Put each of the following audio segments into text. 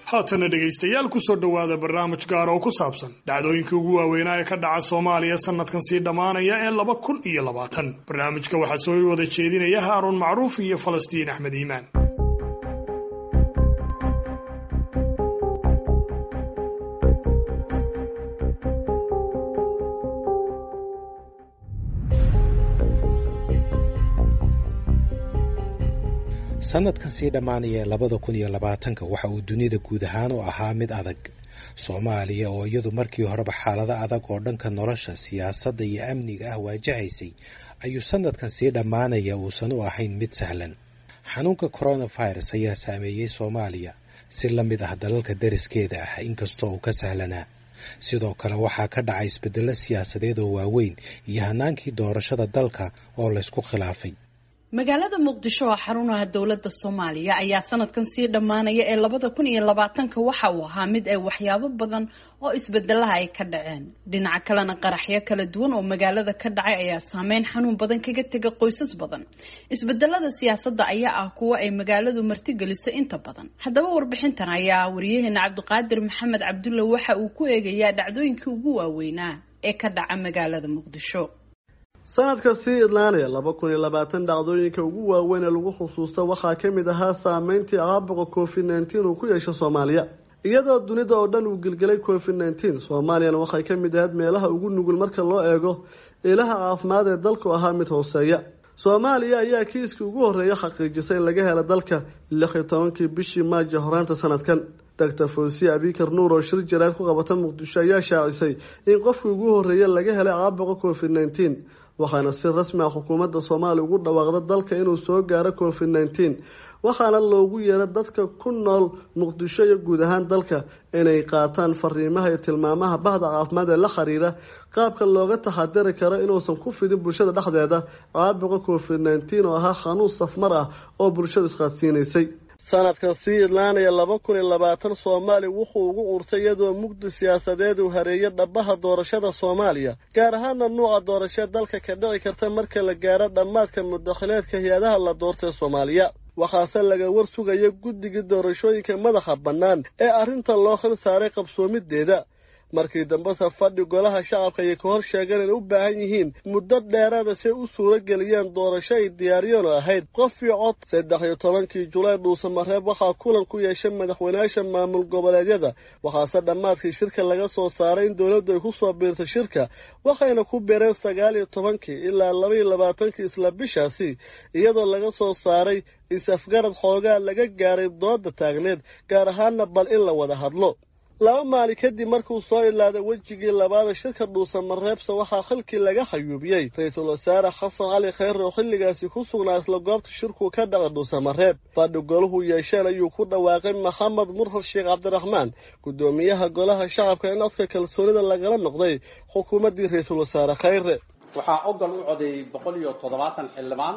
haatana dhegaystayaal kusoo dhowaada barnaamij gaar oo ku saabsan dhacdooyinkii ugu waaweynaa ee ka dhaca soomaaliya sanadkan sii dhammaanaya ee laba kun iyo labaatan barnaamijka waxaa soo wada jeedinaya haaruun macruuf iyo falastiin axmed iimaan sanadkan sii dhammaanaya labada kun iyo labaatanka waxa uu dunida guud ahaan u ahaa mid adag soomaaliya oo iyadu markii horeba xaalado adag oo dhanka nolosha siyaasadda iyo amniga ah waajahaysay ayuu sanadkan sii dhammaanaya uusan u ahayn mid sahlan xanuunka coronavirus ayaa saameeyey soomaaliya si la mid ah dalalka dariskeeda ah inkastoo uu ka sahlanaa sidoo kale waxaa ka dhacay isbeddello siyaasadeed oo waaweyn iyo hanaankii doorashada dalka oo laysku khilaafay magaalada muqdisho oo xarunaha dowladda soomaaliya ayaa sanadkan sii dhammaanaya ee labada kun iyo labaatanka waxa uu ahaa mid ay waxyaabo badan oo isbedelaha ay ka dhaceen dhinaca kalena qaraxyo kala duwan oo magaalada ka dhacay ayaa saameyn xanuun badan kaga tega qoysas badan isbedelada siyaasadda ayaa ah kuwo ay magaaladu martigeliso inta badan haddaba warbixintan ayaa wariyaheena cabdiqaadir maxamed cabdulle waxa uu ku eegayaa dhacdooyinkii ugu waaweynaa ee ka dhaca magaalada muqdisho sanadka sii idlaanaya laba kun iyo labaatan dhacdooyinka ugu waaweyn ee lagu xusuusta waxaa ka mid ahaa saameyntii caabuqa covid nneteen uu ku yeesho soomaaliya iyadoo dunida oo dhan uu gelgelay covid nneteen soomaaliyana waxay ka mid ahayd meelaha ugu nugul marka loo eego ilaha caafimaad ee dalku ahaa mid hooseeya soomaaliya ayaa kiiskii ugu horreeya xaqiijisay in laga helo dalka lix iyo tobankii bishii maajo horaanta sanadkan doctor fawsiye abikar nuur oo shir jaraad ku qabata muqdisho ayaa shaacisay in qofkii ugu horreeya laga helay caabuqa covid nneteen waxaana si rasmi ah xukuumadda soomaaliya ugu dhawaaqda dalka inuu soo gaaro covid nneteen waxaana loogu yeera dadka ku nool muqdisho iyo guud ahaan dalka inay qaataan fariimaha iyo tilmaamaha bahda caafimaad ee la xiriira qaabka looga taxadiri karo inuusan ku fidin bulshada dhexdeeda caabuqa covid nneteen oo ahaa xanuun safmar ah oo bulshadu isqaadsiinaysay sanadkan sii idlaanaya laba kun iyo labaatan soomaaliya wuxuu ugu urtay iyadoo mugdi siyaasadeed uu hareeyo dhabaha doorashada soomaaliya gaar ahaana nuuca doorasho dalka ka dhici karta marka la gaaro dhammaadka mudakhileedka hay-adaha la doortay soomaaliya waxaase laga war sugaya guddigii doorashooyinka madaxa bannaan ee arrinta loo xil saaray qabsoomideeda markii dambese fadhi golaha shacabka ayay ka hor sheegeen inay u baahan yihiin muddo dheeraada si ay u suuro geliyeen doorasho ay diyaariyeen oo ahayd qof iyo cod saddex iyo tobankii julaay dhuusamareeb waxaa kulan ku yeeshay madaxweynayaasha maamul goboleedyada waxaase dhammaadkii shirka laga soo saaray in dowladdu ay ku soo biirtay shirka waxayna ku beereen sagaal iyo tobankii ilaa laba iyo labaatankii isla bishaasi iyadoo laga soo saaray is-afgarad xoogaa laga gaaray dooda taagneed gaar ahaana bal in la wada hadlo laba maalin kadib markuu soo ilaaday wejigii labaada shirka dhuusamareebse waxaa xilkii laga xayuubiyey ra-iisul wasaare xasan cali khayre oo xilligaasi ku sugnaa isla goobta shirku ka dhaca dhuusamareeb fadhi golahu yeesheen ayuu ku dhawaaqay maxamed murhad sheekh cabdiraxmaan guddoomiyaha golaha shacabka in codka kalsoonida lagala noqday xukuumaddii ra-iisul wasaare khayre waxaa ogol u codeeyey boqol iyo toddobaatan xildhibaan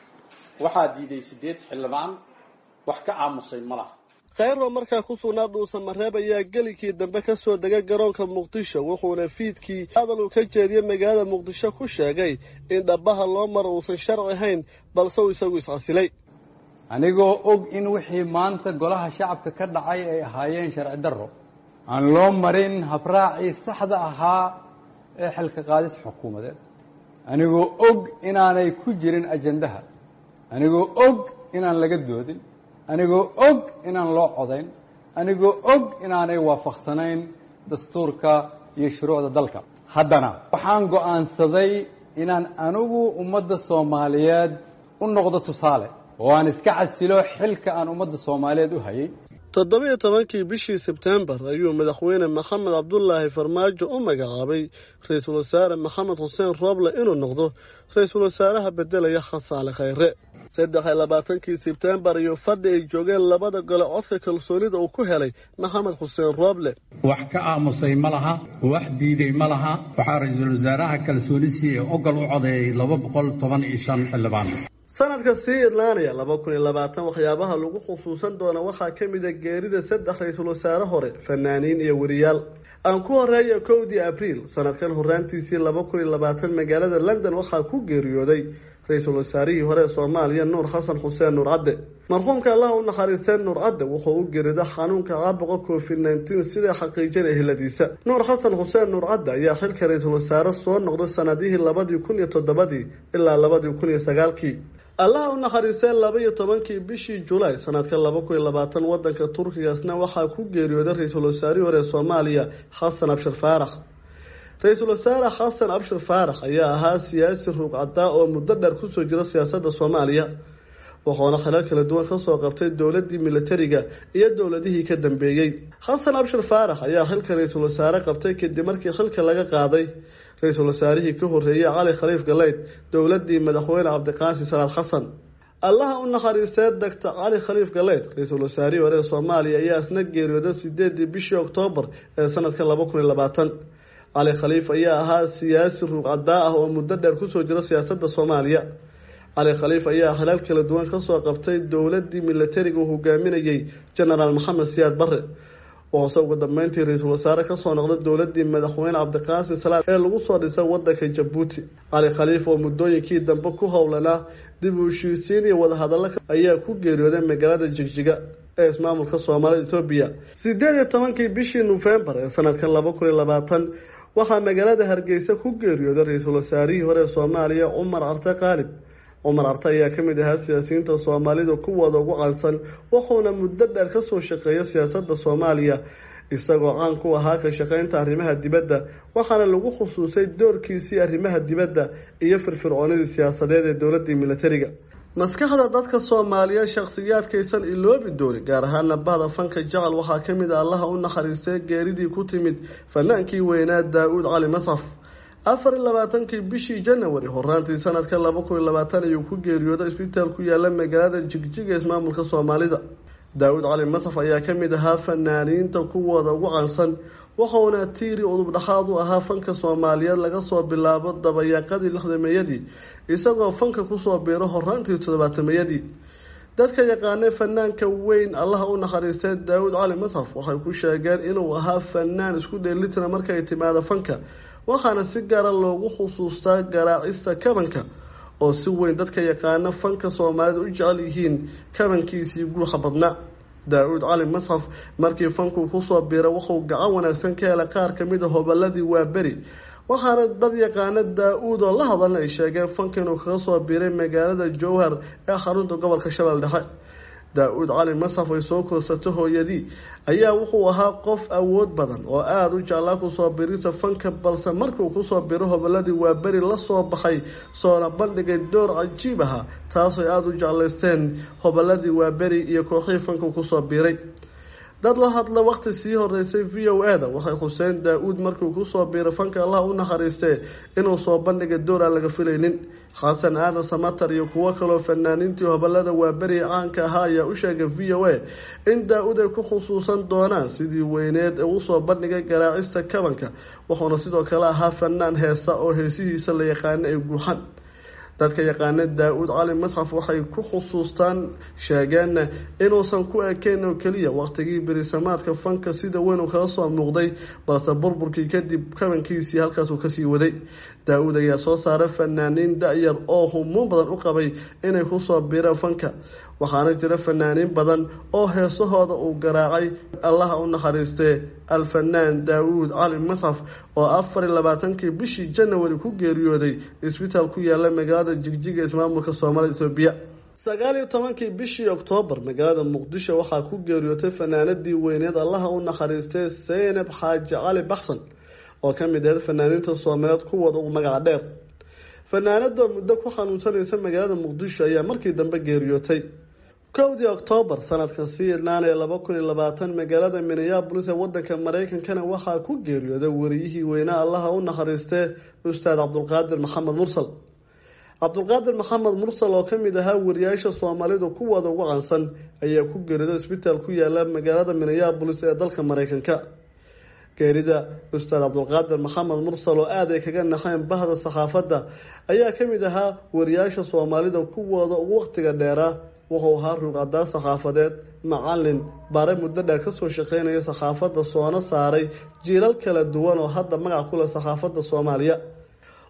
waxaa diiday siddeed xildhibaan wax ka aamusay ma laha khayro markaa ku sugnaa dhuusamareeb ayaa gelikii dambe ka soo degay garoonka muqdisho wuxuuna fiidkii hadal uu ka jeediyey magaalada muqdisho ku sheegay in dhabaha loo maro uusan sharci ahayn balse uu isagu iscasilay anigoo og in wixii maanta golaha shacabka ka dhacay ay ahaayeen sharci darro aan loo marin habraacii saxda ahaa ee xilka qaadis xukuumadeed anigoo og inaanay ku jirin ajandaha anigoo og inaan laga doodin anigoo og inaan loo codayn anigoo og inaanay waafaqsanayn dastuurka iyo shuruucda dalka haddana waxaan go'aansaday inaan anigu ummadda soomaaliyeed u noqdo tusaale oo aan iska casilo xilka aan ummadda soomaaliyeed u hayay toddoba-iyo tobankii bishii sebtembar ayuu madaxweyne maxamed cabdulaahi farmaajo u magacaabay ra-iisul wasaare maxamed xuseen rooble inuu noqdo ra-iisul wasaaraha beddelaya khasaale khayre saddex iyo labaatankii sebtembar iyo fadhi ay joogeen labada gole codka kalsoonida uu ku helay maxamed xuseen rooble wax ka aamusay ma laha wax diiday ma laha waxaa ra-iisul wasaaraha kalsoonisi ee ogol u codeeyey laba boqol toban iyo shan xildhibaan sanadka sii idlaanaya laba kun iyo labaatan waxyaabaha lagu xusuusan doona waxaa ka mid a geerida saddex ra-iisul wasaare hore fanaaniin iyo weriyaal aan ku horeeya kowdii abriil sanadkan horaantiisii laba kun iyo labaatan magaalada london waxaa ku geeriyooday ra-iisul wasaarihii hore ee soomaaliya nuur xasan xuseen nuur cadde marxuumka allah u naxariistee nuur cadde wuxuu u gerida xanuunka caabuqa covid nneteen siday xaqiijin eheladiisa nuur xasan xuseen nuur cadde ayaa xilka ra-iisul wasaare soo noqday sanadihii labadii kun iyo toddobadii ilaa labadii kun iyo sagaalkii allaha u naxariistee laba iyo tobankii bishii julaay sanadka laba kun iyo labaatan wadanka turkigaasna waxaa ku geeriyooday ra-iisul wasaarihii hore soomaaliya xasan abshir faarax ra-iisul wasaare xasan abshir faarax ayaa ahaa siyaasi ruugcadaa oo muddo dheer kusoo jira siyaasadda soomaaliya wuxuuna khilal kala duwan kasoo qabtay dowladii militariga iyo dowladihii ka dambeeyey xasan abshir faarax ayaa xilka ra-iisul wasaare qabtay kadib markii xilka laga qaaday ra-iisul wasaarihii ka horeeyey cali khaliif galeyd dowladii madaxweyne cabdiqaasi salaad xasan allaha u naxariistee doctor cali khaliif galeyd ra-iisul wasaarihii hore ee soomaaliya ayaa isna geeriyooday sideedii bishii oktoobar ee sanadka laba kun iyo labaatan cali khaliif ayaa ahaa siyaasi ruugcadaa ah oo muddo dheer kusoo jira siyaasadda soomaaliya cali khaliif ayaa khilaal kala duwan kasoo qabtay dowladii militariga uu hogaaminayey genaraal maxamed siyaad bare wuxuuse ugu dambeyntii ra-iisul wasaare kasoo noqday dowladii madaxweyne cabdiqaasim salaad ee lagu soo dhisay wadanka jabuuti cali khaliif oo muddooyinkii dambe ku howlanaa dib u heshiisiin iyo wadahadallo ayaa ku geeriyooday magaalada jigjiga ee ismaamulka soomaalida ethoobiya sideed iyo tobankii bishii nofembar ee sanadka laba kun iyo labaatan waxaa magaalada hargeysa ku geeriyooday ra-iisul wasaarihii hore ee soomaaliya cumar carte qaalib cumar arte ayaa kamid ahaa siyaasiyiinta soomaalida kuwooda ugu cansan wuxuuna muddo dheer kasoo shaqeeya siyaasadda soomaaliya isagoo caan ku ahaa ka shaqeynta arrimaha dibadda waxaana lagu khusuusay doorkiisii arrimaha dibadda iyo firfircoonidii siyaasadeed ee dowladii militariga maskaxda dadka soomaaliyeed shakhsiyaadkaysan iloobi doonin gaar ahaana bahda fanka jacal waxaa kamid a allaha u naxariistay geeridii ku timid fanaankii weynaa daa-uud cali masaf afar iyo labaatankii bishii janawari horaantii sanadka laba kun iyo labaatan ayuu ku geeriyooday isbitaal ku yaala magaalada jigjiga ismaamulka soomaalida daa-uud cali masaf ayaa kamid ahaa fanaaniinta kuwooda ugu cansan wuxuuna tiiri udub dhexaad u ahaa fanka soomaaliyeed laga soo bilaabo dabayaaqadii lixdameeyadii isagoo fanka kusoo biiro horaantii toddobaatameyadii dadka yaqaanay fanaanka weyn allaha u naxariistay daa-uud cali masaf waxay ku sheegeen inuu ahaa fanaan isku dheelitira markay timaado fanka waxaana si gaara loogu xusuustaa garaacista kabanka oo si weyn dadka yaqaano fanka soomaalida u jecel yihiin kabankiisii guuxa badnaa daa-uud cali masxaf markii fankuu kusoo biira wuxuu gacan wanaagsan ka helay qaar kamid a hobaladii waaberi waxaana dad yaqaano daa-uud oo la hadalna ay sheegeen fanka inuu kaga soo biiray magaalada jowhar ee xarunta gobolka shabeelle dhexe daa-uud cali masaf ay soo koorsato hooyadii ayaa wuxuu ahaa qof awood badan oo aada u jeclaa kusoo birisa fanka balse markiuu kusoo biro hoboladii waa beri lasoo baxay soona bandhigay door cajiib aha taasooy aada u jeclaysteen hoboladii waa beri iyo kooxihii fanka kusoo biiray dad la hadla waqti sii horeysay v o a da waxay xuseen daa-uud markiu kusoo biiray fanka allah u naxariistee inuu soo bandhigay door aan laga filaynin xasan aadan samatar iyo kuwo kaloo fanaaniintii hobolada waaberi caanka ahaa ayaa u sheegay v o a in daa-uud ay ku khusuusan doonaan sidii weyneed ee usoo bandhigay garaacista kabanka wuxuuna sidoo kale ahaa fanaan heesa oo heesihiisa la yaqaano ay guuxan dadka yaqaana daa-uud cali masxaf waxay ku xusuustaan sheegeenna inuusan ku ekeyn oo keliya waqtigii berisamaadka fanka sida weyn uu kaga soo muuqday balse burburkii kadib kabankiisii halkaasuu kasii waday daa-uud ayaa soo saaray fanaaniin da-yar oo humuun badan u qabay inay kusoo biiraan fanka waxaana jira fanaaniin badan oo heesahooda uu garaacay allaha u naxariistee alfanaan daa-uud cali masxaf oo afar iyo labaatankii bishii janawari ku geeriyooday isbitaal ku yaala magaalada jigjiga ismaamulka soomaalida ethoobiya sagaal iyo tobankii bishii oktoobar magaalada muqdisho waxaa ku geeriyootay fanaanadii weyneed allaha u naxariistay seynab xaaji cali baxsan oo ka mid ahayd fanaaniinta soomaaliyeed kuwooda ugu magaca dheer fanaanadoo muddo ku xanuunsanaysa magaalada muqdisho ayaa markii dambe geeriyootay kowdii oktoobar sanadkan sii idnaanee laba kun iyo labaatan magaalada minneabolis ee wadanka mareykankana waxaa ku geeriyooday wariyihii weynaa allaha u naxariistee ustaad cabdulqaadir maxamed mursal cabdulqaadir maxamed mursal oo kamid ahaa wariyaasha soomaalidu kuwooda ugu cansan ayaa ku geeriyooday isbitaal ku yaala magaalada minneabolis ee dalka mareykanka geerida ustaad cabdulqaadir maxamed mursal oo aad ay kaga naxeen bahda saxaafadda ayaa kamid ahaa wariyaasha soomaalida kuwooda ugu waqtiga dheeraa wuxuu ahaa ruuqadaa saxaafadeed macalin bare muddo dheer kasoo shaqeynaya saxaafadda soona saaray jiilal kala duwan oo hadda magac ku leh saxaafadda soomaaliya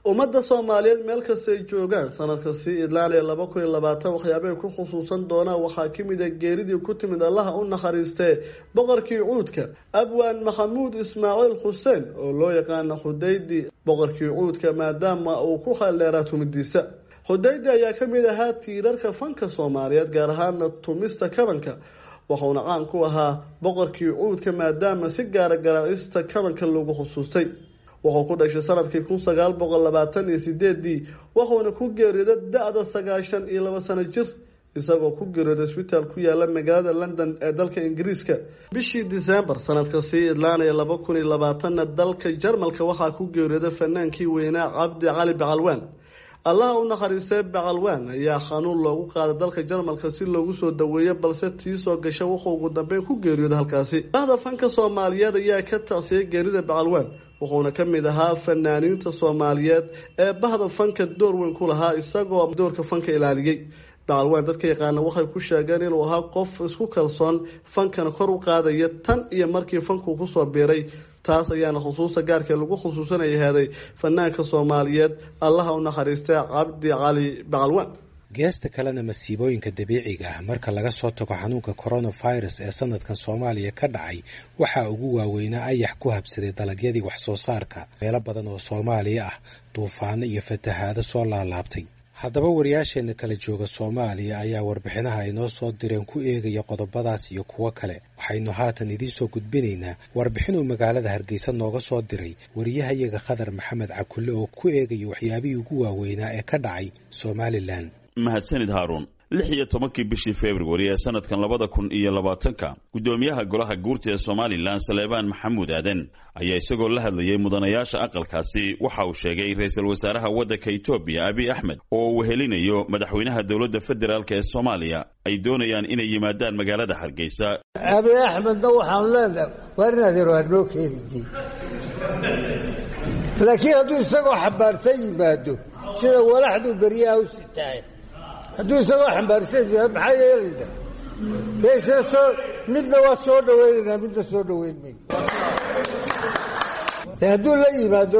ummadda soomaaliyeed meel kastay joogaan sanadka sii idlaanaya laba kun iyo labaatan waxyaabahay ku xusuusan doonaan waxaa ka mid a geeridii ku timid allaha u nakhariistee boqorkii cuudka abwaan maxamuud ismaaciil xuseen oo loo yaqaana xudaydi boqorkii cuudka maadaama uu ku khaldheeraa tumidiisa xudaydi ayaa ka mid ahaa tiirarka fanka soomaaliyeed gaar ahaana tumista kabanka wuxuuna caan ku ahaa boqorkii cuudka maadaama si gaara garaacista kabanka lagu xusuustay wuxuu ku dhashay sanadkii kun sagaal boqol labaatan iyo sideedii wuxuuna ku geeriyooday da-da sagaashan iyo laba sano jir isagoo ku geeriyooday isbitaal ku yaala magaalada london ee dalka ingiriiska bishii disembar sanadka sii idlaanaya laba kun iyo labaatanna dalka jarmalka waxaa ku geeriyooday fanaankii weynaa cabdi cali bacalwaan allaha u nakhariistay bacalwaan ayaa xanuun loogu qaaday dalka jarmalka si loogu soo daweeyo balse tii soo gasha wuxuu ugu dambeyn ku geeriyooday halkaasi bahda fanka soomaaliyeed ayaa ka tacsiyay geerida bacalwaan wuxuuna ka mid ahaa fanaaniinta soomaaliyeed ee bahda fanka door weyn ku lahaa isagoo doorka fanka ilaaliyey bacalwaan dadka yaqaana waxay ku sheegeen inuu ahaa qof isku kalsoon fankana kor u qaadaya tan iyo markii fankuu kusoo biiray taas ayaana xusuusta gaarkee lagu xusuusanaya heeday fanaanka soomaaliyeed allaha u nakhariistay cabdi cali bacalwaan geesta kalena masiibooyinka dabiiciga ah marka laga soo tago xanuunka coronavirus ee sanadkan soomaaliya ka dhacay waxaa ugu waaweynaa ayax ku habsaday dalagyadii wax soo saarka meelo badan oo soomaaliya ah duufaano iyo fatahaado soo laalaabtay haddaba wariyaasheenna kala jooga soomaaliya ayaa warbixinaha ay noo soo direen ku eegaya qodobadaas iyo kuwo kale waxaynu haatan idiin soo gudbinaynaa warbixinuu magaalada hargeysa nooga soo diray wariyahayaga khadar maxamed cakulle oo ku eegaya waxyaabihii ugu waaweynaa ee ka dhacay somalilan mahadsanid haaruun lix iyo tobankii bishii februari ee sanadkan labada kun iyo labaatanka guddoomiyaha golaha guurta ee somalilan saleebaan maxamuud aaden ayaa isagoo la hadlayay mudanayaasha aqalkaasi waxa uu sheegay ra-iisul wasaaraha waddanka etoobiya abiy axmed oo uu wehelinayo madaxweynaha dowladda federaalk ee soomaaliya ay doonayaan inay yimaadaan magaalada hargeysa abiy axmedna waxaanu leenahay waar inaad yaro hanoo keenidi laakiin hadduu isagoo xambaarsan yimaado sida walaxduu beryaha u sitaay hadduu isagoo xambaarsan yahay maxaa yeelayna dee isla soo midna waa soo dhawaynaynaa midna soo dhawayn mayno de hadduu la yimaado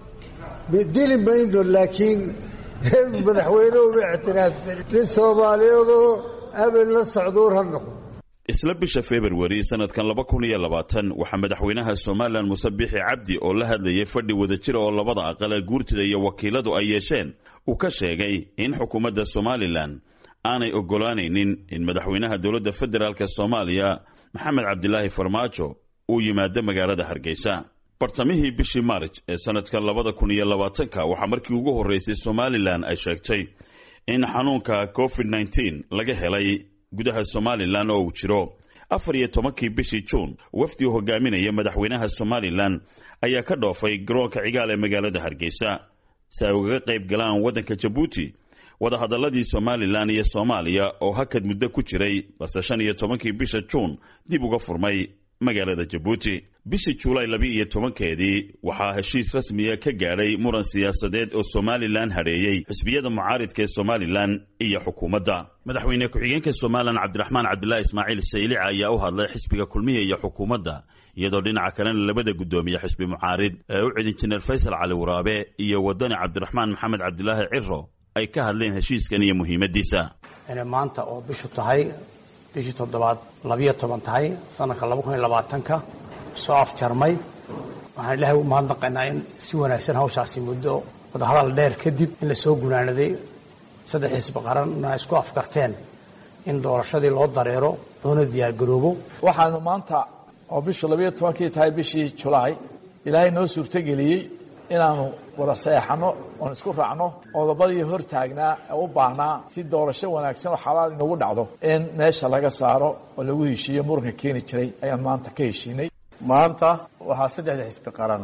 dili mayno laakiin madaxweyne uma ictiraafsan nin soomaaliyeedoo abel la socduur ha noqdo isla bisha februari sanadkan laba kun iyo labaatan waxaa madaxweynaha somalilan muse bixi cabdi oo la hadlayay fadhi wadajira oo labada aqal ee guurtida iyo wakiiladu ay yeesheen uu ka sheegay in xukuumadda somalilan aanay oggolaanaynin in madaxweynaha dowladda federaalk soomaaliya maxamed cabdilaahi farmaajo uu yimaado magaalada hargeysa bartamihii bishii maarj ee sanadkan labada kun iyo labaatanka waxaa markii ugu horreysay somalilan ay sheegtay in xanuunka covid nneteen laga helay gudaha somalilan oo uu jiro afar iyo tobankii bishii juun wafdi u hogaaminaya madaxweynaha somalilan ayaa ka dhoofay garoonka cigaal ee magaalada hargeysa si ay ugaga qayb galaan waddanka jabuuti wadahadalladii somalilan iyo soomaaliya oo hakad muddo ku jiray balse shan iyo tobankii bisha juun dib uga furmay magaalada jabuuti bishii juulaay labi iyo tobankeedii waxaa heshiis rasmiya ka gaadhay muran siyaasadeed oo somalilan hadheeyey xisbiyada mucaaridka ee somalilan iyo xukuumadda madaxweyne ku-xigeenka somalilan cabdiraxmaan cabdilaahi ismaaciil saylica ayaa u hadlay xisbiga kulmiya iyo xukuumadda iyadoo dhinaca kalena labada guddoomiye xisbi mucaarid ee u cid injineer faysal cali waraabe iyo wadani cabdiraxmaan maxamed cabdilaahi ciro ay ka hadleen heshiiskan iyo muhiimadiisa maanta oo bishu tahay bishii toddobaad labiyo toban tahay sanadka laba kun iyo labaatanka soo afjarmay waxaan ilaahay u mahadnaqaynaa in si wanaagsan hawshaasi muddo wadahadal dheer kadib in la soo gunaanaday saddex xisbi qaranna isku afkarteen in doorashadii loo dareero loona diyaargaroobo waxaanu maanta oo bishu labiyo tobankii tahay bishii julaay ilaahay noo suurtogeliyey inaanu wada saeexanno oon isku raacno qodobadii hor taagnaa ee u baahnaa si doorasho wanaagsan oo xalaal inagu dhacdo in meesha laga saaro oo lagu heshiiyo muranka keeni jiray ayaan maanta ka heshiinay maanta waxaa saddexda xisbi qaran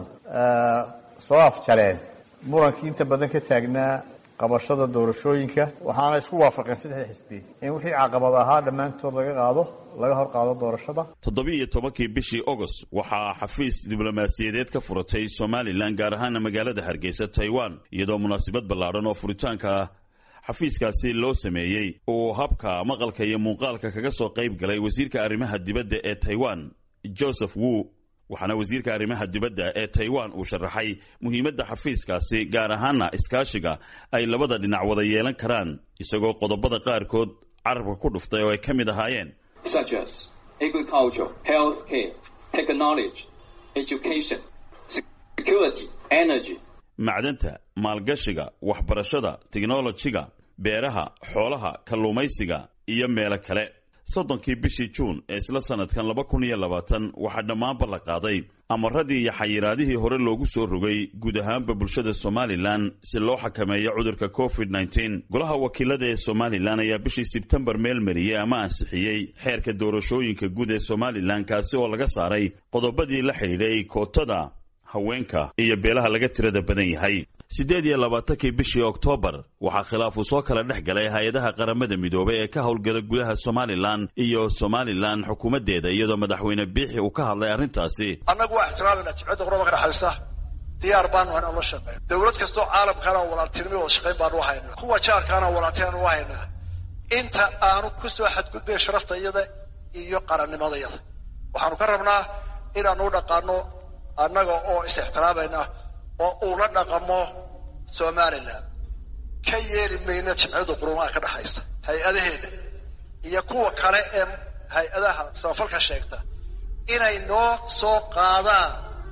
soo afjareen murankii inta badan ka taagnaa qabashada doorashooyinka waxaana isku waafaqeen saddexda xisbi in wixii caqabad ahaa dhammaantood laga qaado laga hor qaado doorashada toddobiiyo tobankii bishii agost waxaa xafiis diblomaasiyadeed ka furatay somalilan gaar ahaana magaalada hargeysa taiwan iyadoo munaasabad ballaadhan oo furitaanka xafiiskaasi loo sameeyey uu habka maqalka iyo muuqaalka kaga soo qayb galay wasiirka arrimaha dibadda ee taiwan joseph wu waxaana wasiirka arrimaha dibadda ee taiwan uu sharaxay muhiimadda xafiiskaasi gaar ahaana iskaashiga ay labada dhinac wada yeelan karaan isagoo qodobada qaarkood carabka ku dhuftay oo ay ka mid ahaayeen macdanta maalgashiga waxbarashada tiknolojiga beeraha xoolaha kalluumaysiga iyo meelo kale soddonkii bishii juun ee isla sanadkan laba kun iyo labaatan waxaa dhammaanba la qaaday amaradii iyo xayiraadihii hore loogu soo rogay guud ahaanba bulshada somalilan si loo xakameeyo cudurka covid nneteen golaha wakiilada ee somalilan ayaa bishii sebtembar meel mariyey ama ansixiyey xeerka doorashooyinka guud ee somalilan kaasi oo laga saaray qodobadii la xidhiidhay kootada haweenka iyo beelaha laga tirada badan yahay siddeed iyo labaatankii bishii oktoobar waxaa khilaafu soo kala dhex galay hay-adaha qaramada midoobay ee ka howlgala gudaha somalilan iyo somalilan xukuumaddeeda iyadoo madaxweyne biixi uu ka hadlay arrintaasi annagu waa ixtiraamayna jimcadda quraba ka dhexaysa diyaar baanu hayn aan la shaqeyn dowlad kastoo caalamkaana walaaltinimo wada shaqayn baanu u haynaa kuwa jaarkaana walaaltinaanu u haynaa inta aanu ku soo xadgudbayn sharafta iyada iyo qarannimadayada waxaanu ka rabnaa inaanu u dhaqaano annaga oo is ixtiraamayna oo uu la dhaqamo somalilan ka yeeli mayna jimciyada qurumaha ka dhexaysa hay-adaheeda iyo kuwa kale ee hay-adaha samafalka sheegta inay noo soo qaadaan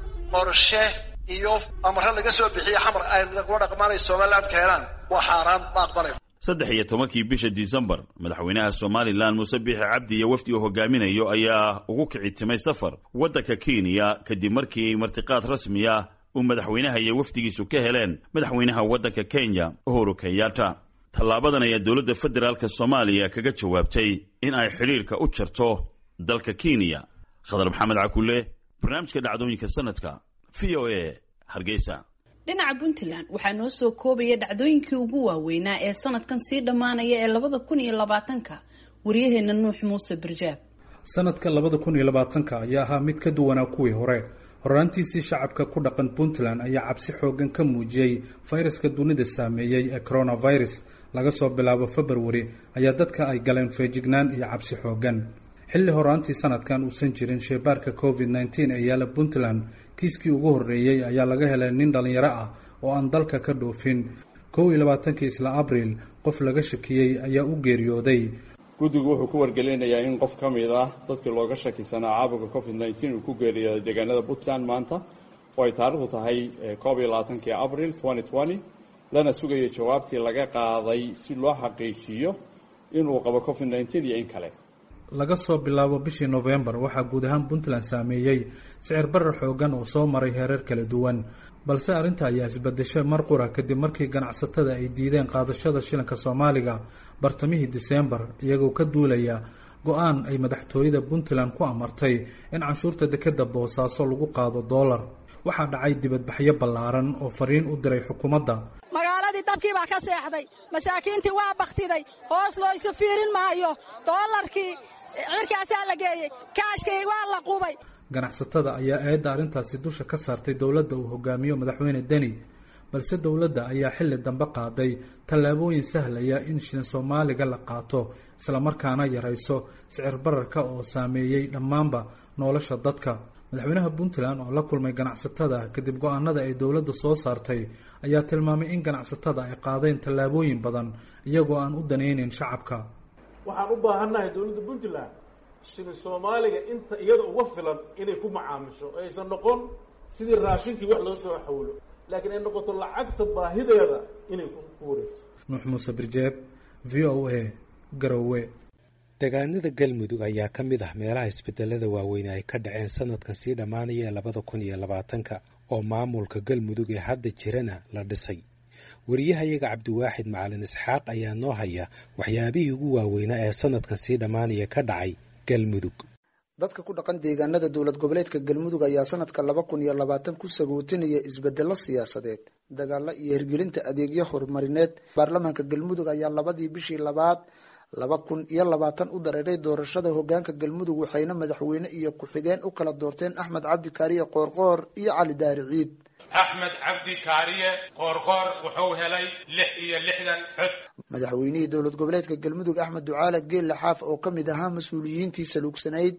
qorshe iyo amare laga soo bixiye xamar ay lagula dhaqmaanay somaliland keenaan waa xaaraan ma aqbalay saddex iyo tobankii bisha disembar madaxweynaha somalilan muuse biixi cabdi iyo wafdi uu hogaaminayo ayaa ugu kici timay safar waddanka kenya kadib markii martiqaad rasmiya uu madaxweynaha iyo wafdigiisu ka heleen madaxweynaha waddanka kenya uhuru kenyatta tallaabadan ayaa dowladda federaalk soomaaliya kaga jawaabtay in ay xidhiirka u jarto dalka kenya khadar maxamed cakule barnaamijka dhacdooyinka sanadka v o a hargeysa dhinaca puntland waxaa noo soo koobaya dhacdooyinkii ugu waaweynaa ee sanadkan sii dhammaanaya ee labada kun iyo labaatanka waryaheena nuux muuse barjaab sanadka labada kun iyo labaatanka ayaa ahaa mid ka duwanaa kuwii hore horaantiisii shacabka ku dhaqan puntland ayaa cabsi xoogan ka muujiyey fayraska dunida saameeyey ee coronavirus laga soo bilaabo februari ayaa dadka ay galeen feejignaan iyo cabsi xoogan xilli horaantii sanadkan uusan jirin sheebaarka covid nneteen ee yaala puntland kiiskii ugu horreeyey ayaa laga helay nin dhallinyaro ah oo aan dalka ka dhoofin kow iyo labaatankii isla abriil qof laga shakiyey ayaa u geeriyooday guddigu wuxuu ku wargelinayaa in qof ka mid ah dadkii looga shakisanaa caabuqa covid nneteen uu ku geeriyooday deegaanada puntland maanta oo ay taarikhdu tahay koob iyo labaatankii abril twenty twenty lana sugayo jawaabtii laga qaaday si loo xaqiijiyo inuu qabo covid nneteen iyo in kale laga soo bilaabo bishii novembar waxaa guud ahaan puntland saameeyey sicir barar xoogan oo soo maray heerar kala duwan balse arrinta ayaa isbedeshay mar qura kadib markii ganacsatada ay diideen qaadashada shilinka soomaaliga bartamihii diseembar iyagoo ka duulaya go-aan ay madaxtooyada puntland ku amartay in canshuurta dekeda boosaaso lagu qaado doolar waxaa dhacay dibadbaxyo ballaaran oo fariin u diray xukuumadda magaaladii dabkii baa ka seexday masaakiintii waa baktiday hoos loo isu fiirin maayo doolarkii cirkaasaa la geeyey kaashkii waa la qubay ganacsatada ayaa eedda arrintaasi dusha ka saartay dowladda uu hogaamiyo madaxweyne deni balse dowladda ayaa xilli dambe qaaday tallaabooyin sahlaya in shilin soomaaliga la qaato islamarkaana yarayso sicir bararka oo saameeyey dhammaanba nolosha dadka madaxweynaha puntland oo la kulmay ganacsatada kadib go-aanada ay dowladda soo saartay ayaa tilmaamay in ganacsatada ay qaadeen tallaabooyin badan iyagoo aan u danayneyn shacabka waxaan u baahannahay dowladda puntland shilin soomaaliga inta iyada uga filan inay ku macaamisho oo aysan noqon sidii raashinkii wax loo soo xawlo laakiin ay noqoto lacagta baahideeda inay ku wareegto nuux muuse birjeeb v o a garowe deegaanada galmudug ayaa ka mid ah meelaha isbedelada waaweyne ay ka dhaceen sanadkan sii dhammaanaya ee labada kun iyo labaatanka oo maamulka galmudug ee hadda jirana la dhisay wariyahayaga cabdiwaaxid macalin isxaaq ayaa noo haya waxyaabihii ugu waaweynaa ee sanadkan sii dhammaanaya ka dhacay galmudug dadka ku dhaqan deegaanada dowlad goboleedka galmudug ayaa sanadka laba kun iyo labaatan ku sagootinaya isbedelo siyaasadeed dagaalo iyo hirgelinta adeegyo horumarineed baarlamaanka galmudug ayaa labadii bishii labaad laba kun iyo labaatan u dareeray doorashada hogaanka galmudug waxayna madaxweyne iyo ku-xigeen u kala doorteen axmed cabdi kaariye qoorqoor iyo cali daari ciid axmed cabdi kaariye qoorqoor wuxuu helay lix iyo lixdan cod madaxweynihii dowlad goboleedka galmudug axmed ducaale geelle xaaf oo ka mid ahaa mas-uuliyiintii saluugsanayd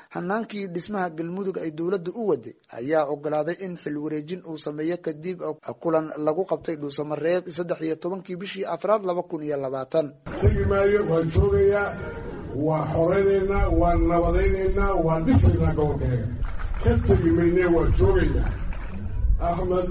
hanaankii dhismaha galmudug ay dowladda u waday ayaa ogolaaday in xil wareejin uu sameeyo kadib kulan lagu qabtay dhuusamareeb saddex iyo tobankii bishii afraad laba kun iyo labaatan tegi maayo waan joogayaa waa xoreynaynaa waan nabadaynaynaa waan dhisaynaa gobolkeega ka tegi maynee waan joogaynaa axmed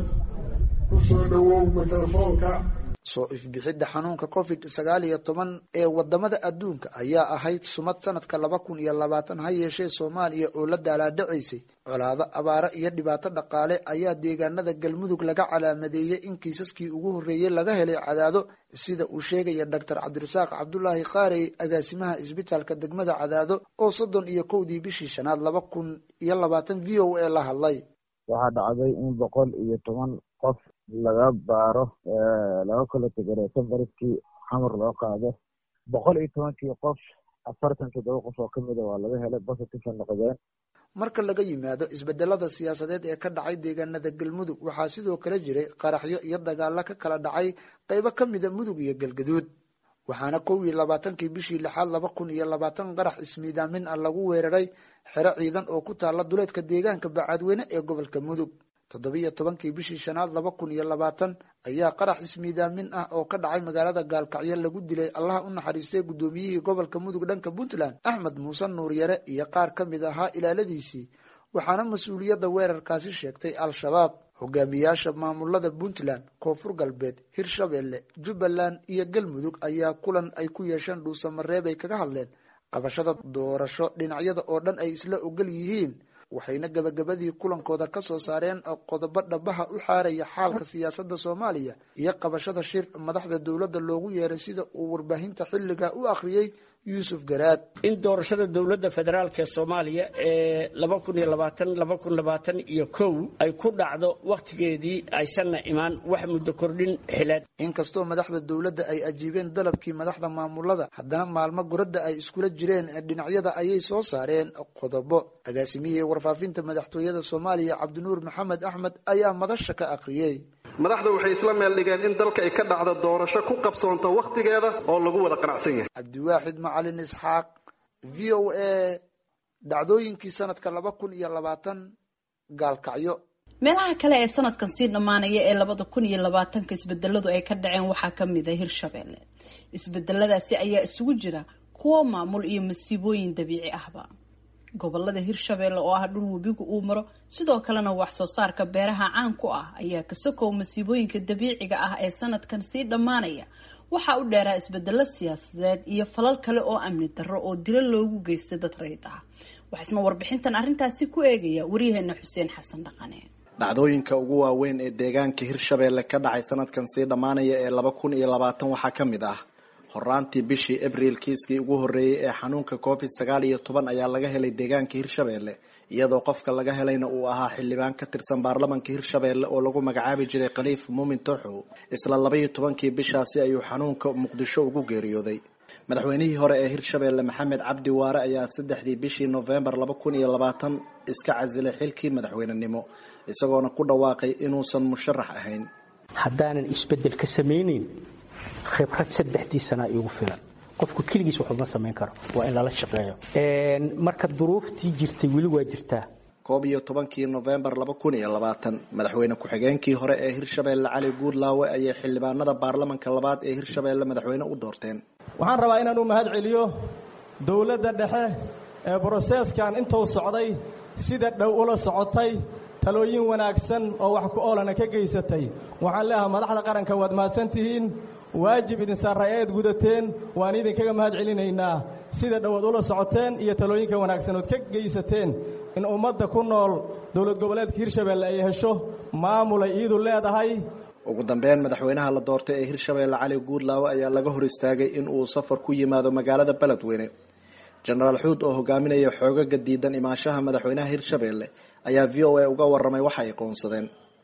ku soo dhowow mikrofoonka soo ifbixidda xanuunka covid sagaal iyo toban ee wadamada adduunka ayaa ahayd sumad sanadka laba kun iyo labaatan ha yeeshee soomaaliya oo la daalaadhacaysay colaado abaaro iyo dhibaato dhaqaale ayaa deegaanada galmudug laga calaamadeeyey in kiisaskii ugu horreeyey laga helay cadaado sida uu sheegaya doctor cabdirasaaq cabdulaahi qaarey agaasimaha isbitaalka degmada cadaado oo soddon iyo kowdii bishii shanaad laba kun iyo labaatan v o a la hadlay waxaa dhacday in boqol iyo toban qof laga baaro laga kala tegareeto bariskii xamar loo qaado boqol iyo tobankii qof afartan toddoba qof oo kamida waa laga helay positive noqdeen marka laga yimaado isbedelada siyaasadeed ee ka dhacay deegaanada galmudug waxaa sidoo kale jiray qaraxyo iyo dagaalo ka kala dhacay qaybo ka mida mudug iyo galgaduud waxaana kow iyo labaatankii bishii lixaad laba kun iyo labaatan qarax ismiidaamin ah lagu weeraray xero ciidan oo ku taala duleedka deegaanka bacaadweyne ee gobolka mudug toddobiyo tobankii bishii shanaad laba kun iyo labaatan ayaa qarax ismiidaamin ah oo ka dhacay magaalada gaalkacyo lagu dilay allaha u naxariistay guddoomiyihii gobolka mudug dhanka puntland axmed muuse nuuryare iyo qaar ka mid ahaa ilaaladiisii waxaana mas-uuliyadda weerarkaasi sheegtay al-shabaab hogaamiyaasha maamulada puntland koonfur galbeed hirshabelle jubbaland iyo galmudug ayaa kulan ay ku yeesheen dhuusamareeb ay kaga hadleen qabashada doorasho dhinacyada oo dhan ay isla ogol yihiin waxayna gabagabadii kulankooda ka soo saareen qodobo dhabaha u xaaraya xaalka siyaasadda soomaaliya iyo qabashada shir madaxda dowladda loogu yeeray sida uu warbaahinta xilliga u akhriyey yuusuf garaad in doorashada dowladda federaalk ee soomaaliya ee laba kun iyo labaatan laba kun labaatan iyo kow ay ku dhacdo wakhtigeedii aysanna imaan wax muddo kordhin xileed inkastoo madaxda dowladda ay ajiibeen dalabkii madaxda maamulada haddana maalmo guradda ay iskula jireen dhinacyada ayay soo saareen qodobo agaasimihii warfaafinta madaxtooyada soomaaliya cabdinuur maxamed axmed ayaa madasha ka akhriyey madaxda waxay isla meel dhigeen in dalka ay ka dhacdo doorasho ku qabsoonto wakhtigeeda oo lagu wada qanacsan yahay cabdiwaaxid macalin isxaaq v o a dhacdooyinkii sanadka laba kun iyo labaatan gaalkacyo meelaha kale ee sanadkan sii dhammaanaya ee labada kun iyo labaatanka isbedeladu ay ka dhaceen waxaa ka mid a hirshabelle isbedeladaasi ayaa isugu jira kuwo maamul iyo masiibooyin dabiici ahba gobolada hirshabelle oo ah dhul webigu uu maro sidoo kalena wax soo saarka beeraha caan ku ah ayaa kasokow masiibooyinka dabiiciga ah ee sanadkan sii dhammaanaya waxaa u dheeraa isbedelo siyaasadeed iyo falal kale oo amni darro oo dilo loogu geystay dad rayid ah waxaisna warbixintan arrintaasi ku eegaya waryaheena xuseen xasan dhaqane dhacdooyinka ugu waaweyn ee deegaanka hirshabelle ka dhacay sanadkan sii dhammaanaya ee laba kun iyo labaatan waxaa ka mid ah horaantii bishii abriil kiiskii ugu horreeyey ee xanuunka covid sagaal iyo toban ayaa laga helay deegaanka hirshabelle iyadoo qofka laga helayna uu ahaa xildhibaan ka tirsan baarlamanka hirshabelle oo lagu magacaabi jiray khaliif muumin tooxow isla labaiyo tobankii bishaasi ayuu xanuunka muqdisho ugu geeriyooday madaxweynihii hore ee hirshabelle maxamed cabdi waare ayaa saddexdii bishii novembar laba kun iyo labaatan iska casilay xilkii madaxweynenimo isagoona ku dhawaaqay inuusan musharax ahayn haddaanan isbedel ka samayneyn khibrad saddexdii sanaa iigu filan qofku keligiis waxuma samayn karo waa in lala shaqeeyo marka duruuftii jirtay weli waa jirtaa koob iyo tobankii novembar laba kun iyo labaatan madaxweyne ku-xigeenkii hore ee hirshabelle cali guudlaawe ayay xildhibaanada baarlamanka labaad ee hirshabelle madaxweyne u doorteen waxaan rabaa inaan u mahad celiyo dowladda dhexe ee broseeskan intuu socday sida dhow ula socotay talooyin wanaagsan oo wax ku oolana ka geysatay waxaan leeahay madaxda qaranka waad mahadsan tihiin waajib idin saaray eed gudateen waan idinkaga mahad celinaynaa sida dhowaad ula socoteen iyo talooyinka wanaagsan ood ka geysateen in ummadda ku nool dowlad goboleedka hirshabelle ay hesho maamulay iidu leedahay ugu dambeyn madaxweynaha la doortay ee hirshabelle cali guudlaawe ayaa laga hor istaagay in uu safar ku yimaado magaalada beledweyne jenaraal xuud oo hogaaminaya xoogaga diidan imaanshaha madaxweynaha hirshabelle ayaa v o a uga waramay waxa ay qoonsadeen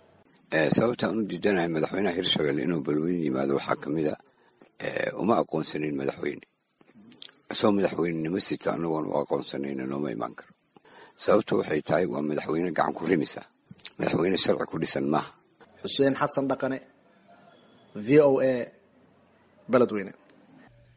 sababtaan u diidanahay madaxweynaha hirshabelle inuu balweyne yimaado waxaa ka mid a uma aqoonsanin madaxweyne isagoo madaxweynenimo sita anagoon u aqoonsanayna nooma imaan karo sababta waxay tahay waa madaxweyne gacan ku rimisa madaxweyne sharci ku dhisan maaha xuseen xasan dhaqane v o a beledweyne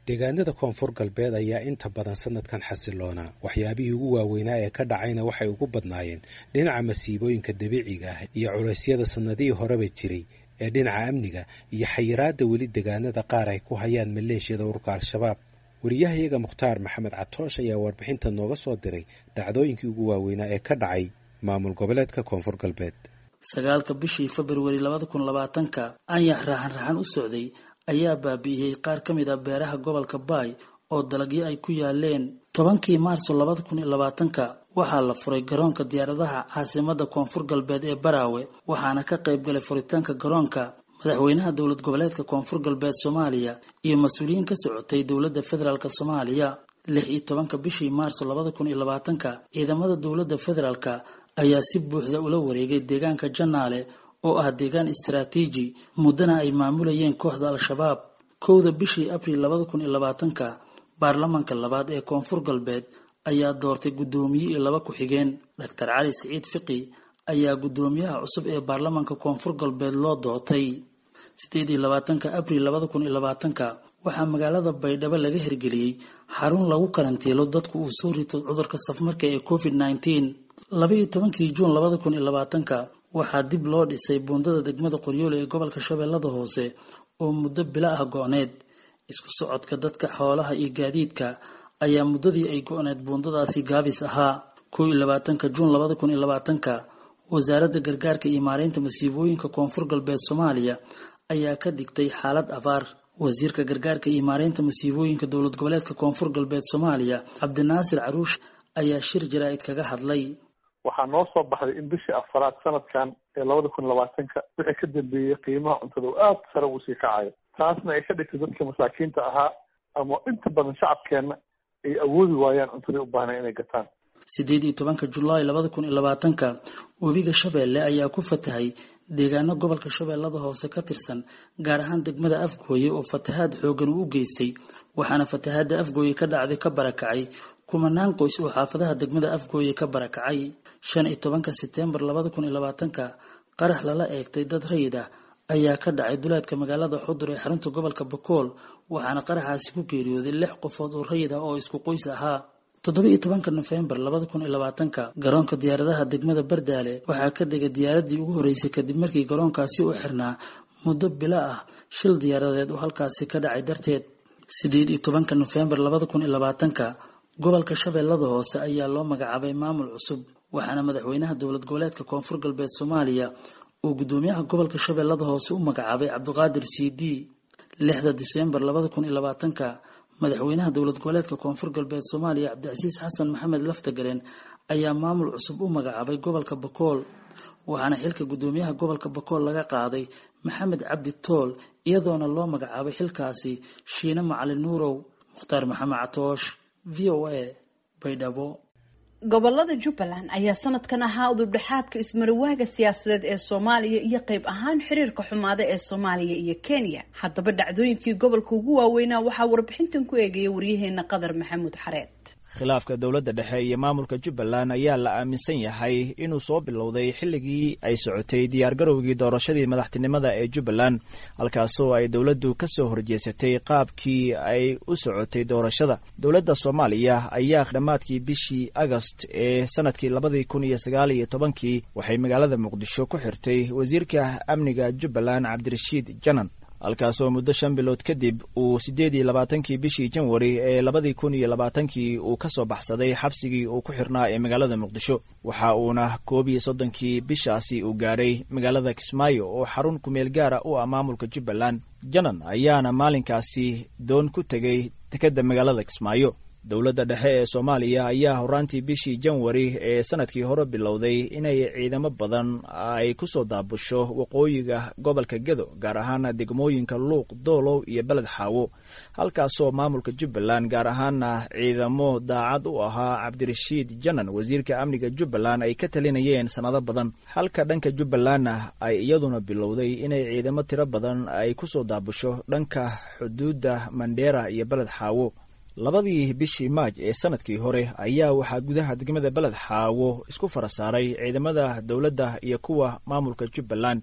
deegaanada koonfur galbeed ayaa inta badan sanadkan xasiloonaa waxyaabihii ugu waaweynaa ee ka dhacayna waxay ugu badnaayeen dhinaca masiibooyinka dabiiciga ah iyo culeysyada sannadihii horeba jiray ee dhinaca amniga iyo xayiraadda weli deegaanada qaar ay ku hayaan maleeshiyada ururka al-shabaab wariyahayaga mukhtaar maxamed catoosh ayaa warbixinta nooga soo diray dhacdooyinkii ugu waaweynaa ee ka dhacay maamul goboleedka koonfur galbeed sagaalka bishii februari labada kun labaatanka anyax raxan raxan u socday ayaa baabi'iyey qaar ka mid ah beeraha gobolka baay oo dalagyo ay ku yaaleen tobankii maarso labada kun iyo labaatanka waxaa la furay garoonka diyaaradaha caasimada koonfur galbeed ee baraawe waxaana ka qayb galay furitaanka garoonka madaxweynaha dowlad goboleedka koonfur galbeed soomaaliya iyo mas-uuliyiin ka socotay dowladda federaalk soomaaliya lix iyo tobanka bishii maarso labada kun iyo labaatanka ciidamada dowladda federaalka ayaa si buuxda ula wareegay deegaanka janaale oo ah deegaan istaraatiiji muddana ay maamulayeen kooxda al-shabaab kowda bishii abril labada kun iyo labaatanka baarlamaanka labaad ee koonfur galbeed ayaa doortay guddoomiye iyo laba ku-xigeen doctor cali siciid fiqi ayaa guddoomiyaha cusub ee baarlamaanka koonfur galbeed loo doortay sideed iyo labaatanka abril labada kun iyo labaatanka waxaa magaalada baydhabo laga hirgeliyey xarun lagu karantiilo dadku uu soo rito cudurka safmarka ee covid nneteen laba iyo tobankii juun labada kun iyo labaatanka waxaa dib loo dhisay buundada degmada qoryoole ee gobolka shabeellada hoose oo muddo bilo ah go-need isku socodka dadka xoolaha iyo gaadiidka ayaa muddadii ay go-need buundadaasi gaabis ahaa kow iyo labaatanka juun labada kun iyo labaatanka wasaaradda gargaarka iyo maareynta masiibooyinka koonfur galbeed soomaaliya ayaa ka digtay xaalad abaar wasiirka gargaarka iyo maareynta masiibooyinka dowlad goboleedka koonfur galbeed soomaaliya cabdinaasir caruush ayaa shir jaraa'id kaga hadlay waxaa noo soo baxday in bishii afaraad sanadkan ee labada kun labaatanka wixii ka dambeeyey qiimaha cuntada oo aada sare uu sii kacayo taasna ay ka dhigtay dadka masaakiinta ahaa ama inta badan shacabkeenna ay awoodi waayaan cuntadii u baahnay inay gataan sideed iyo tobanka julaay labada kun iyo labaatanka webiga shabeelle ayaa ku fatahay deegaano gobolka shabeellada hoose ka tirsan gaar ahaan degmada afgooye oo fatahaad xoogan uu u geystay waxaana fatahaadda afgooye ka dhacday ka barakacay kumanaan qoys oo xaafadaha degmada afgooye ka barakacay shan iyo tobanka seteembar labada kun iyo labaatanka qarax lala eegtay dad rayid ah ayaa ka dhacay duleedka magaalada xudur ee xarunta gobolka bakool waxaana qaraxaasi ku geeriyooday lix qofood oo rayid ah oo isku qoys ahaa toddoba iyo tobanka nofembar labada kun iyo labaatanka garoonka diyaaradaha degmada bardaale waxaa ka degay diyaaradii ugu horreysay kadib markii garoonkaasi u xirnaa muddo bilo ah shil diyaaradeed oo halkaasi ka dhacay darteed sideed iyo tobanka nofembar labada kun iyo labaatanka gobolka shabeellada hoose ayaa loo magacaabay maamul cusub waxaana madaxweynaha dowlad goboleedka koonfur galbeed soomaaliya uu guddoomiyaha gobolka shabeellada hoose u magacaabay cabdiqaadir c d lixda diseembar labada kun iyo labaatanka madaxweynaha dowlad goboleedka koonfur galbeed soomaaliya cabdicasiis xasan maxamed laftagareen ayaa maamul cusub u magacaabay gobolka bakool waxaana xilka guddoomiyaha gobolka bakool laga qaaday maxamed cabdi tool iyadoona loo magacaabay xilkaasi shiine macalin nuurow mukhtaar maxamed catoosh v o a baydhabo gobolada jubbaland ayaa sanadkan ahaa udubdhexaadka ismarawaaga siyaasadeed ee soomaaliya iyo qayb ahaan xiriirka xumaada ee soomaaliya iyo kenya haddaba dhacdooyinkii gobolka ugu waaweynaa waxaa warbixintan ku eegaya waryaheena qadar maxamuud xareed khilaafka dowladda dhexe iyo maamulka jubbaland ayaa la aaminsan yahay inuu soo bilowday xilligii ay socotay diyaargarowgii doorashadii madaxtinimada ee jubbaland halkaasoo ay dowladdu ka soo horjeesatay qaabkii ay u socotay doorashada dowladda soomaaliya ayaa dhammaadkii bishii agost ee sanadkii labadii kun iyo sagaal iyo tobankii waxay magaalada muqdisho ku xirtay wasiirka amniga jubbaland cabdirashiid janan halkaasoo muddo shan bilood kadib uu siddeed iyo labaatankii bishii janwari ee labadii kun iyo labaatankii uu ka soo baxsaday xabsigii uu ku xirnaa ee magaalada muqdisho waxa uuna koob iyo soddonkii bishaasi uu gaadhay magaalada kismaayo oo xarun kumeel gaara u ah maamulka jubbaland janan ayaana maalinkaasi doon ku tegay dekedda magaalada kismaayo dowladda dhexe ee soomaaliya ayaa horaantii bishii janwari ee sanadkii hore bilowday inay ciidamo badan ay ku soo daabusho waqooyiga gobolka gedo gaar ahaana degmooyinka luuq doolow iyo beled xaawo halkaasoo maamulka jubbaland gaar ahaana ciidamo daacad u ahaa cabdirashiid janan wasiirka amniga jubbaland ay ka talinayeen sannado badan halka dhanka jubbalandna ay iyaduna bilowday inay ciidamo tiro badan ay ku soo daabusho dhanka xuduudda mandheera iyo beled xaawo labadii bishii maaj ee sanadkii hore ayaa waxaa gudaha degmada beled xaawo isku fara saaray ciidamada dowladda iyo kuwa maamulka jubbaland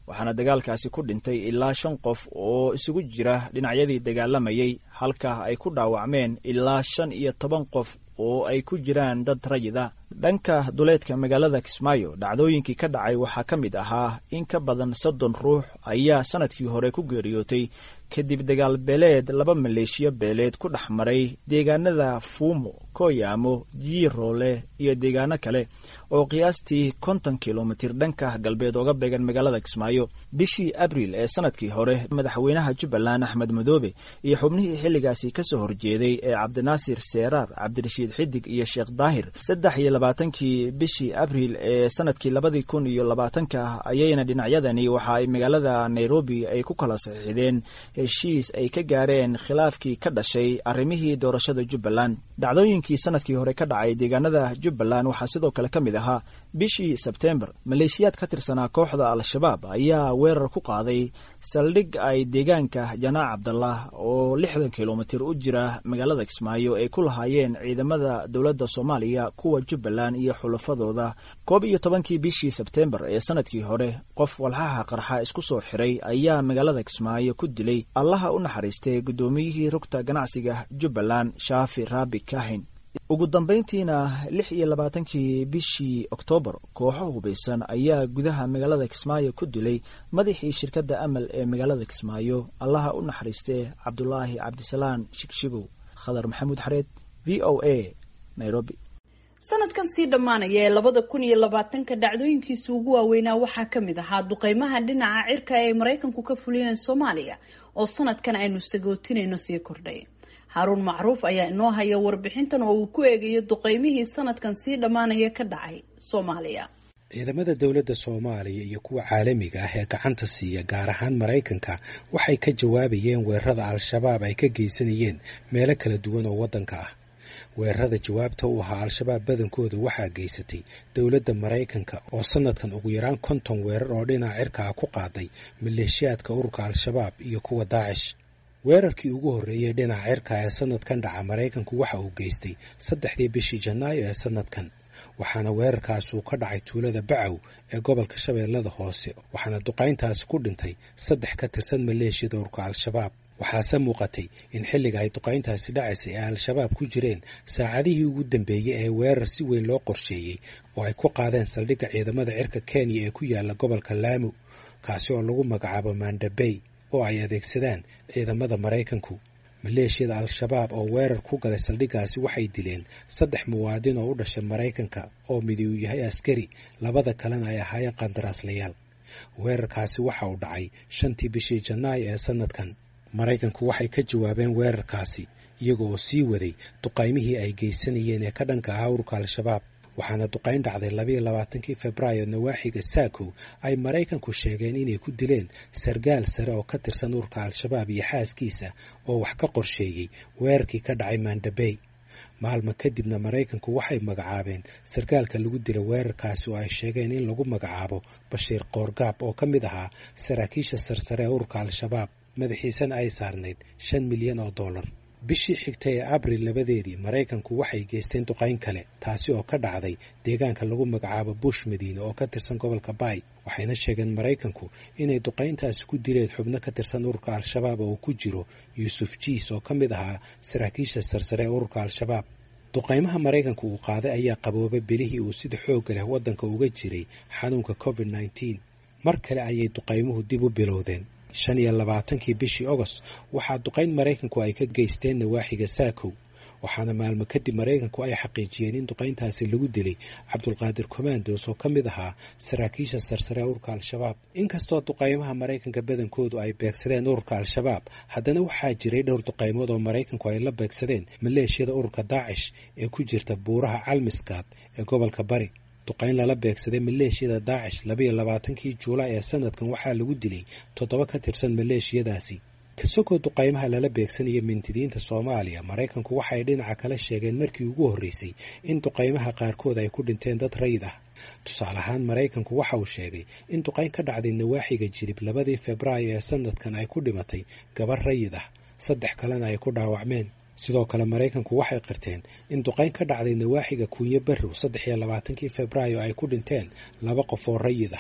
waxaana dagaalkaasi ku dhintay ilaa shan qof oo isugu jira dhinacyadii dagaalamayay halka ay ku dhaawacmeen ilaa shan iyo toban qof oo ay ku jiraan dad rayid ah dhanka duleedka magaalada kismaayo dhacdooyinkii ka dhacay waxaa ka mid ahaa in ka badan soddon ruux ayaa sanadkii hore ku geeriyootay kadib dagaal beeleed laba maleeshiyo beeleed ku dhex maray deegaanada fuumo koyaamo jiiroole iyo deegaano kale oo qiyaastii konton kilomitir dhanka galbeed ooga beegan magaalada kismaayo bishii abriil ee sanadkii hore madaxweynaha jubbaland axmed madoobe iyo xubnihii xilligaasi kasoo horjeeday ee cabdinaasir seeraar cabdirashiid xidig iyo sheekh daahir saddex iyo labaatankii bishii abriil ee sanadkii labadii kun iyo labaatanka ayayna dhinacyadani waxa ay magaalada nairobi ay ku kala saxiixdeen heshiis ay ka gaareen khilaafkii ka dhashay arrimihii doorashada jubbaland dhacdooyinkii sanadkii hore ka dhacay deegaanada jubbaland waxaa sidoo kale ka mid ahaa bishii sebtembar maleeshiyaad ka tirsanaa kooxda al-shabaab ayaa weerar ku qaaday saldhig ay deegaanka janaac cabdallah oo lixdan kilomitir u jira magaalada kismaayo ay ku lahaayeen ciidamada dowladda soomaaliya kuwa jubbaland iyo xulafadooda koob iyo tobankii bishii sebtembar ee sanadkii hore qof walxaha qarxa isku soo xiray ayaa magaalada kismaayo ku dilay allaha u naxariistay guddoomiyihii rugta ganacsiga jubbaland shaafi raabi kahin ugu dambayntiina lix iyo labaatankii bishii oktoobar kooxo hubaysan ayaa gudaha magaalada kismaayo ku dilay madaxii shirkadda amal ee magaalada kismaayo allaha u naxariistee cabdulaahi cabdisalaan shigshigow khadar maxamuud xareed v o a nairobi sanadkan sii dhammaanaya ee labada kun iyo labaatanka dhacdooyinkiisa ugu waaweynaa waxaa ka mid ahaa duqeymaha dhinaca cirka ee ay maraykanku ka fuliyeen soomaaliya oo sanadkan aynu sagootinayno sii kordhay haaruun macruuf ayaa inoo haya warbixintan oo uu ku eegayo duqeymihii sanadkan sii dhammaanaya ka dhacay soomaaliya ciidamada dowladda soomaaliya iyo kuwa caalamiga ah ee gacanta siiya gaar ahaan maraykanka waxay ka jawaabayeen weerarada al-shabaab ay ka geysanayeen meelo kala duwan oo waddanka ah weerarada jawaabta u ahaa al-shabaab badankooda waxaa geysatay dowladda maraykanka oo sanadkan ugu yaraan konton weerar oo dhinaca cirka ah ku qaaday maleeshiyaadka ururka al-shabaab iyo kuwa daacish weerarkii ugu horreeyey dhinaca cirka ee sanadkan dhaca maraykanku waxa uu geystay saddexdii bishii janaayo ee sanadkan waxaana weerarkaas uu ka dhacay tuulada bacow ee gobolka shabeellada hoose waxaana duqayntaasi ku dhintay saddex ka tirsan maleeshiyada ururka al-shabaab waxaase muuqatay in xilliga ay duqayntaasi dhacaysay ee al-shabaab ku jireen saacadihii ugu dambeeyey ee weerar si weyn loo qorsheeyey oo ay ku qaadeen saldhigga ciidamada cirka kenya ee ku yaala gobolka laamu kaasi oo lagu magacaabo mandabey oo ay adeegsadaan ciidamada maraykanku maleeshiyada al-shabaab oo weerar ku galay saldhiggaasi waxay dileen saddex muwaadin oo u dhashay maraykanka oo midi uu yahay askari labada kalena ay ahaayeen qandaraaslayaal weerarkaasi waxa uu dhacay shantii bishii janaayo ee sanadkan maraykanku waxay ka jawaabeen weerarkaasi iyaga oo sii waday duqaymihii ay geysanayeen ee ka dhanka ahaa ururka al-shabaab waxaana duqayn dhacday labayo labaatankii febraayo nawaaxiga saakow ay maraykanku sheegeen inay ku dileen sargaal sare oo ka tirsan ururka al-shabaab iyo xaaskiisa oo wax ka qorsheeyey weerarkii ka dhacay mandabey maalmo kadibna maraykanku waxay magacaabeen sarkaalka lagu dila weerarkaasi oo ay sheegeen in lagu magacaabo bashiir koorgaab oo ka mid ahaa saraakiisha sarsare ee ururka al-shabaab madaxiisana ay saarnayd shan milyan oo dollar bishii xigtay ee abril labadeedii maraykanku waxay geysteen duqayn kale taasi oo ka dhacday deegaanka lagu magacaabo bush madiine oo ka tirsan gobolka baay waxayna sheegeen maraykanku inay duqayntaasi ku dileen xubno ka tirsan ururka al-shabaab oo ku jiro yuusuf jiis oo ka mid ahaa saraakiisha sarsare ee ururka al-shabaab duqaymaha maraykanku uu qaaday ayaa qaboobay bilihii uu sida xoogga leh waddanka uga jiray xanuunka covid nneteen mar kale ayay duqaymuhu dib u bilowdeen shan iyo labaatankii bishii ogost waxaa duqayn maraykanku ay ka geysteen nawaaxiga saakow waxaana maalmo kadib maraykanku ay xaqiijiyeen in duqayntaasi lagu dilay cabdulqaadir commandos oo ka mid ahaa saraakiisha sarsare ee ururka al-shabaab inkastoo duqaymaha maraykanka badankoodu ay beegsadeen ururka al-shabaab haddana waxaa jiray dhowr duqaymood oo maraykanku ay la beegsadeen maleeshiyada ururka daacish ee ku jirta buuraha calmiskaad ee gobolka bari duqayn lala beegsaday maleeshiyada daacish labayo labaatankii juulaay ee sanadkan waxaa lagu dilay toddoba ka tirsan maleeshiyadaasi kasogoo duqaymaha lala beegsanaya mintidiinta soomaaliya maraykanku waxay dhinaca kale sheegeen markii ugu horreysay in duqaymaha qaarkood ay ku dhinteen dad rayid ah tusaale ahaan maraykanku waxa uu sheegay in duqayn ka dhacday nawaaxiga jirib labadii febraayo ee sanadkan ay ku dhimatay gabar rayid ah saddex kalena ay ku dhaawacmeen sidoo kale maraykanku waxay qirteen in duqayn ka dhacday nawaaxiga kuunyo barrow saddex iyo labaatankii febraayo ay ku dhinteen laba qof oo rayid ah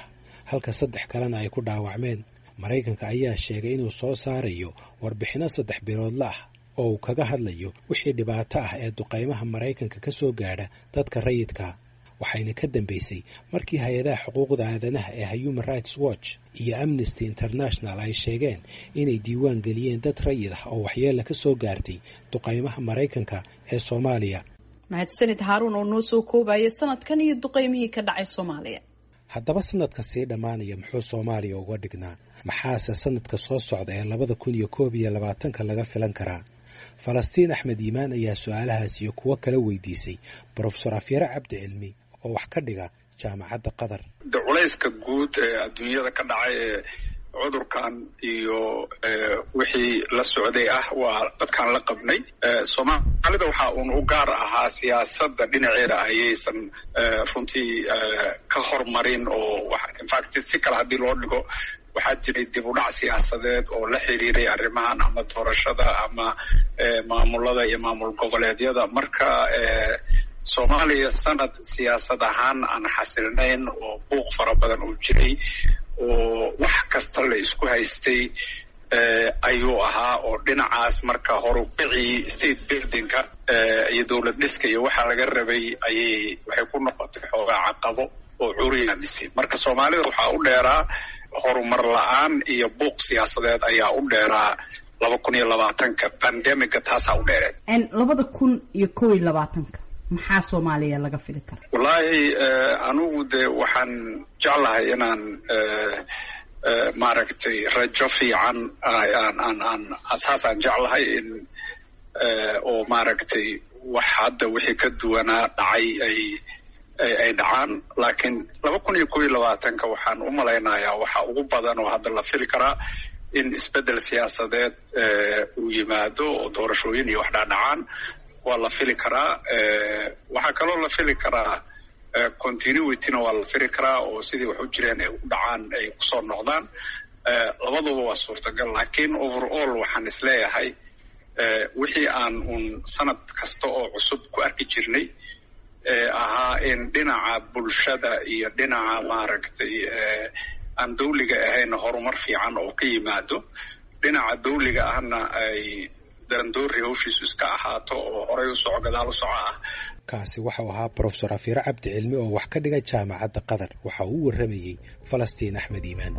halka saddex kalena ay ku dhaawacmeen maraykanka ayaa sheegay inuu soo saarayo warbixinno saddex biloodla ah oo uu kaga hadlayo wixii dhibaato ah ee duqaymaha maraykanka ka soo gaadha dadka rayidka waxayna ka dambeysay markii hay-adaha xuquuqda aadanaha ee human rights watch iyo amnesty international ay sheegeen inay diiwaan geliyeen dad rayid ah oo waxyeella ka soo gaartay duqaymaha maraykanka ee soomaaliya mahadsanid haaruun oo noo soo koobaya sanadkan iyo duqaymihii ka dhacay soomaaliya haddaba sanadka sii dhammaanaya muxuu soomaaliya uga dhignaa maxaase sanadka soo socda ee labada kun iyo koob iyo labaatanka laga filan karaa falastiin axmed iimaan ayaa su-aalahaas iyo kuwo kala weydiisay brofesor afyare cabdi cilmi oo wax ka dhiga jaamacadda qatar de culayska guud ee adduunyada ka dhacay ee cudurkan iyo wixii la socday ah waa dadkaan la qabnay soomaalida waxaa uun u gaar ahaa siyaasadda dhinaceeda ayaysan runtii ka hormarin oo infact si kale haddii loo dhigo waxaa jiray dib u dhac siyaasadeed oo la xiriiray arrimahan ama doorashada ama maamulada iyo maamul goboleedyada marka soomaaliya sanad siyaasad ahaan aan xasilnayn oo buuq fara badan uu jiray oo wax kasta la isku haystay ayuu ahaa oo dhinacaas marka horubicii state buildingka iyo dowlad dhiska iyo waxaa laga rabay ayay waxay ku noqotay xoogaa caqabo oo curyaamisay marka soomaalida waxaa u dheeraa horumar la-aan iyo buuq siyaasadeed ayaa u dheeraa laba kun iyo labaatanka bandemiga taasaa u dheereed labada kun iyo kow iyo labaatanka maxaa soomaaliya laga fili kara wallaahi anigu de waxaan jeclahay inaan maaragtay rajo fiican aan aan aan asaasaan jeclahay in oo maaragtay wax hadda wixii ka duwanaa dhacay ay ay dhacaan laakiin laba kun iyo kow iyo labaatanka waxaan u malaynayaa waxa ugu badan oo hadda la fili karaa in isbeddel siyaasadeed uu yimaado oo doorashooyin iyo wax dhaadhacaan waa la fili karaa waxaa kaloo la fili karaa continuityna waa la fili karaa oo sidii wax u jireen ay u dhacaan ay kusoo noqdaan labaduba waa suurtagal laakiin overall waxaan isleeyahay wixii aan uun sanad kasta oo cusub ku arki jirnay ahaa in dhinaca bulshada iyo dhinaca maaragtay aan dawliga ahayn horumar fiican oo ka yimaado dhinaca dawliga ahna ay darandoori hawshiisu iska ahaato oo horay u soco gadaal u soco ah kaasi waxau ahaa brofesor afiire cabdi cilmi oo wax ka dhiga jaamacadda qatar waxa uu u warramayey falastiin axmed iimaan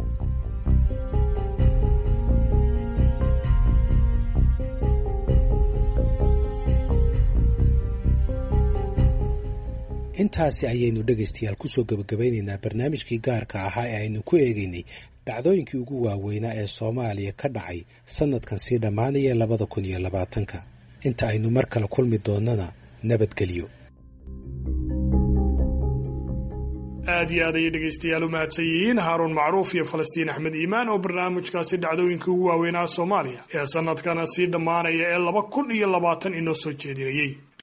intaasi ayaynu dhegaystayaal kusoo gebagabaynaynaa barnaamijkii gaarka ahaa ee aynu ku eegaynay dhacdooyinkii ugu waaweynaa ee soomaaliya ka dhacay sanadkan sii dhammaanaya labada kun iyo labaatanka inta aynu mar kale kulmi doonnana nabadgelyo aad iyo aad ayay dhegaystayaal u mahadsan yihiin haaruun macruuf iyo falastiin axmed iimaan oo barnaamijkaasi dhacdooyinkii ugu waaweynaa soomaaliya ee sanadkana sii dhammaanaya ee laba kun iyo labaatan inoo soo jeedinayey